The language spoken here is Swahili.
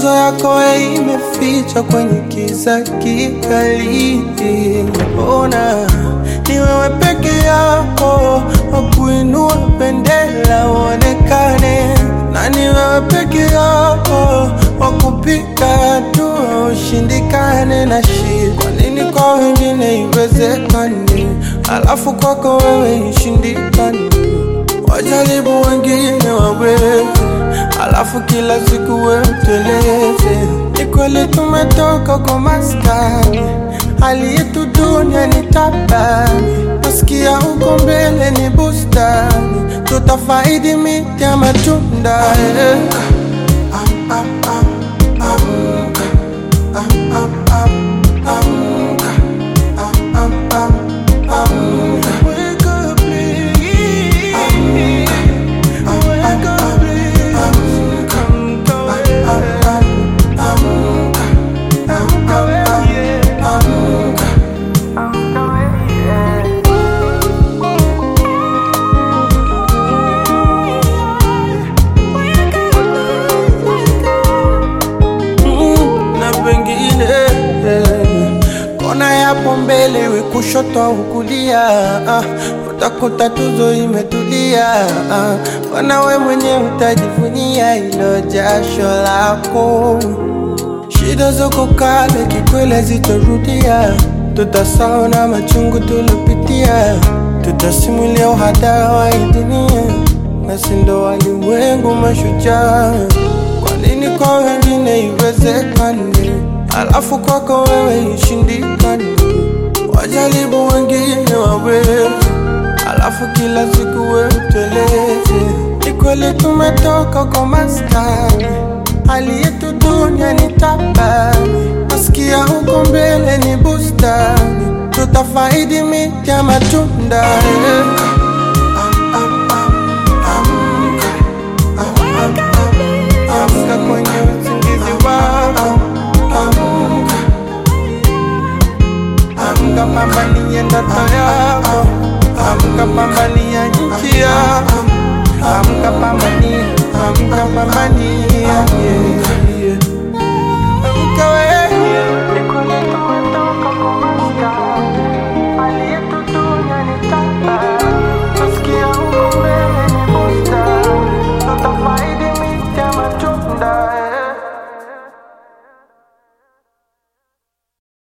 Michezo yako imefichwa kwenye kiza kikali. Ona ni wewe peke yako wakuinua bendera uonekane, na ni wewe peke yako wakupiga hatua ushindikane na shida. Kwa nini kwa wengine iwezekane, alafu kwako wewe ishindikane? Wajaribu wengine waweze, alafu kila siku wewe uteleze. Ni kweli tumetoka kwa maskani, hali yetu dunia ni tabani. Nasikia huko mbele ni bustani, tutafaidi miti ya matunda eh. Am, am, am, amka. Am, am, am, amka. Am, am, am, amka. Wake up, please. Wake up, please. Amka, amka, amka, amka. Mm, na pengine eh, kona yapo mbele we kushoto au kulia ah, utakuta tuzo imetulia ah, wana we mwenye utajivunia ilo jasho lako shida zoko kale kikwele zitarudia tutasahau na machungu tulopitia tutasimulia uhadara wa hii dunia na sindo walimwengu mashujaa kwa nini kwa wengine iwezekane, alafu kwako wewe ishindikane? Wajaribu wengine waweze, alafu kila siku wewe uteleze. Ni kweli tumetoka kwa maskani, hali yetu dunia ni tabani. Nasikia huko mbele ni bustani, tutafaidi miti ya matunda eh. Am, am, am, amka. Am, am, am, amka kwenye usingizi wako, amka, amka, pambania ndoto yako, amka, pambania nchi yako, amka, pambania, amka, pambania yeah.